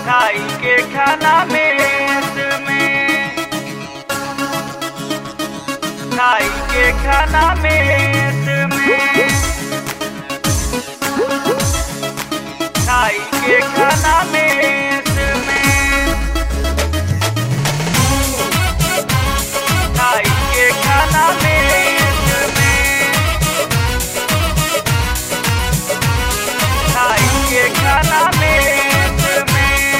खाई के खाना मेस में खाई के खाना मेस में खाई के खाना मेस में खाई के खाना मेस में खाई के खाना मेस में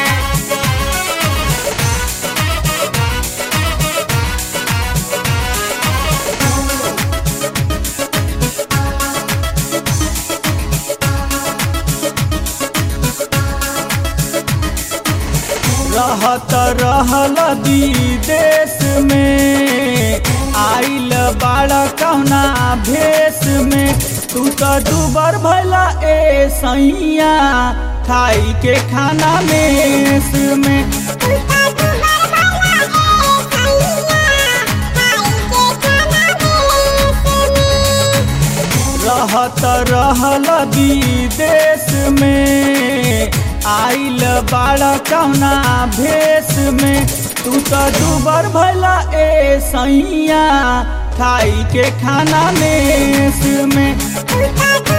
रहत रहल विदेश में आइल बाड़ कहुना भेष में तू तो दुबर भैला ए सैया खाई के खाना मेस में रहत रहल विदेश में आइल बाड़ कहुना भेष में तू तो दुबर भैला ए सैया खाई के खाना मेस में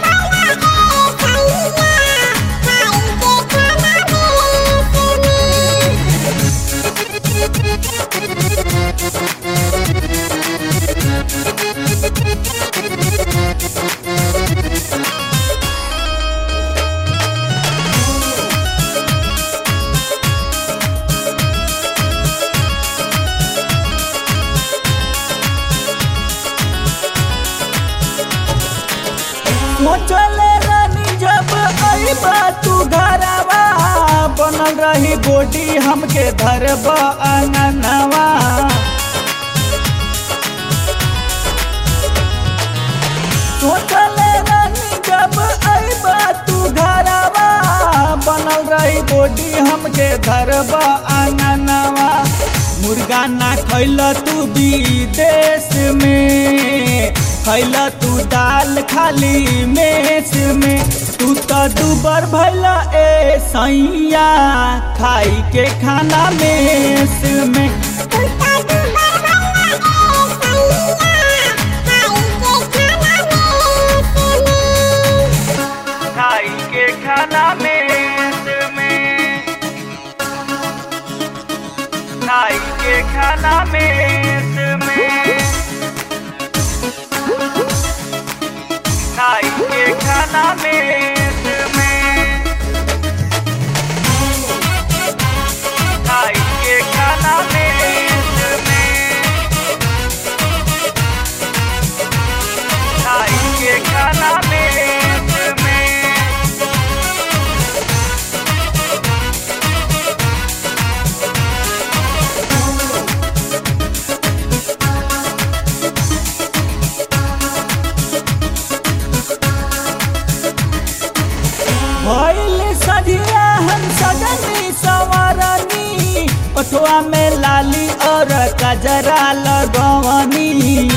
सोचले रानी जब अइबा तू घरवा बनल रही गोडी हमके धरब अंगनवा सोचले रानी जब अइबा तू घरवा बनल रही गोडी हमके धरब अंगनवा मुर्गा ना खैल तू विदेश में खैल तू दाल खाली मेस में तू तो दुबर भैला ए सैया खाई के खाना मेस में खाई के खाना मेस में खाई के खाना मेस में खाई के खाना मेस में खाई के खाना मेस में खाई के खाना मेस में भइल सजिया हम सजनी सवरनी ओठवा में लाली और कजरा लगवनी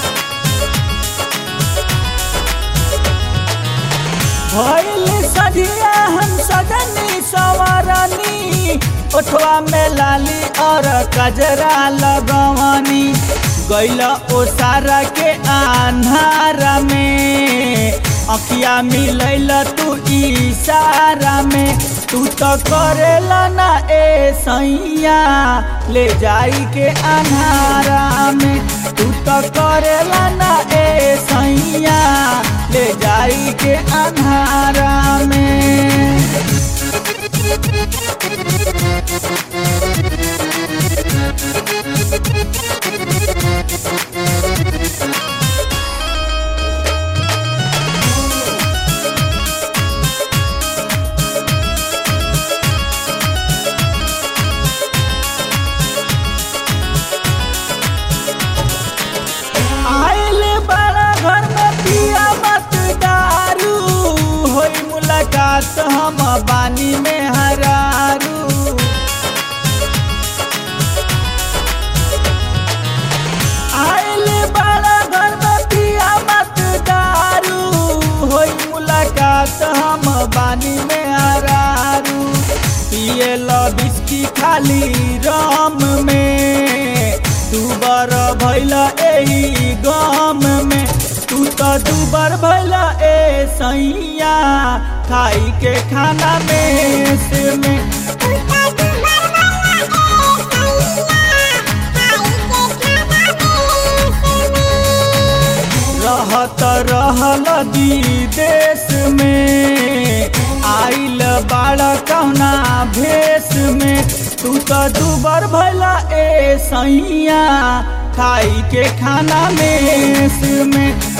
भइल सजिया हम सजनी सवरनी ओठवा में लाली और कजरा लगवनी गैल ओसारा के आन्हारा में अखिया मिलैल तू इशारा में तू तो करेला ना ए सैया ले जाई के अन्हारा में तू तो करेला ना ए सैया ले जाई के अन्हारा में आइल बड़ा घर में पिया मत दारू होई मुलाकात हम बानी में हरारू आइल बड़ा घर में पिया मत दारू होई मुलाकात हम बानी में हरारू पिए की खाली राम में दुबर भैला एही गम में तू तो दुबर भैला ए सैया खाई के खाना में से में रहत रहल दी देश में आइल बाड़ा कौना भेष में तू तो दुबर भैला ए सैया खाई के खाना में में